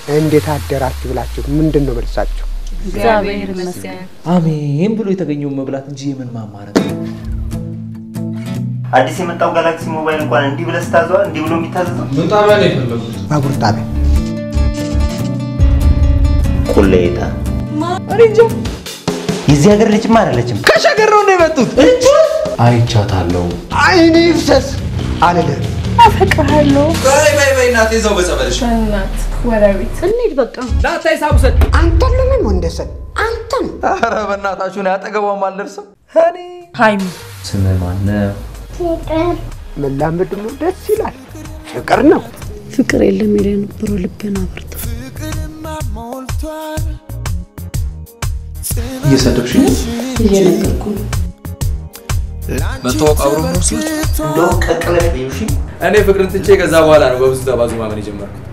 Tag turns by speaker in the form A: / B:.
A: እንዴት አደራችሁ ብላችሁ ምንድን ነው መልሳችሁ?
B: እግዚአብሔር ይመስገን።
C: አሜን ብሎ የተገኘውን መብላት እንጂ የምን ማማረጥ ነው?
D: አዲስ የመጣው ጋላክሲ ሞባይል እንኳን እንዲህ ብለህ ስታዘዋ እንዲህ ብሎ የሚታዘዘው
E: ምን ጣቢያ ነው የፈለጉት?
A: ባቡር ጣቢያ
D: ቁሌታ የዚህ ሀገር ልጅማ አይደለችም።
C: ከሸገር ነው የመጡት። አይቻታለሁ።
A: አይኔ ይፍሰስ አልልህም።
B: አፈቅርሃለሁ
E: በይ በይ በይ እናቴ እዛው በጸበልሽ
B: በእናት ወደ ቤት እንሂድ በቃ።
C: ላታ ሂሳብ ውሰድ።
A: አንተን ለምን ወንደሰን አንተን
C: ኧረ በእናታችሁ ነው ያጠገቧም አልደርስም። እኔ
B: ሀይሚ
C: ስም ማነው?
A: መላመድ ነው ደስ ይላል። ፍቅር ነው።
F: ፍቅር የለም ይል የነበረው ልቤን አበርታ
E: እየሰደብሽኝ ነው?
F: እየነገርኩ ነው።
E: መታወቅ አብሮ ነው ሲል
D: እንደውም ቀቅለሽ ብዩሽ
C: እኔ ፍቅርን ትቼ ከዛ በኋላ ነው በብዙ ተባዙ ማመን የጀመርኩት።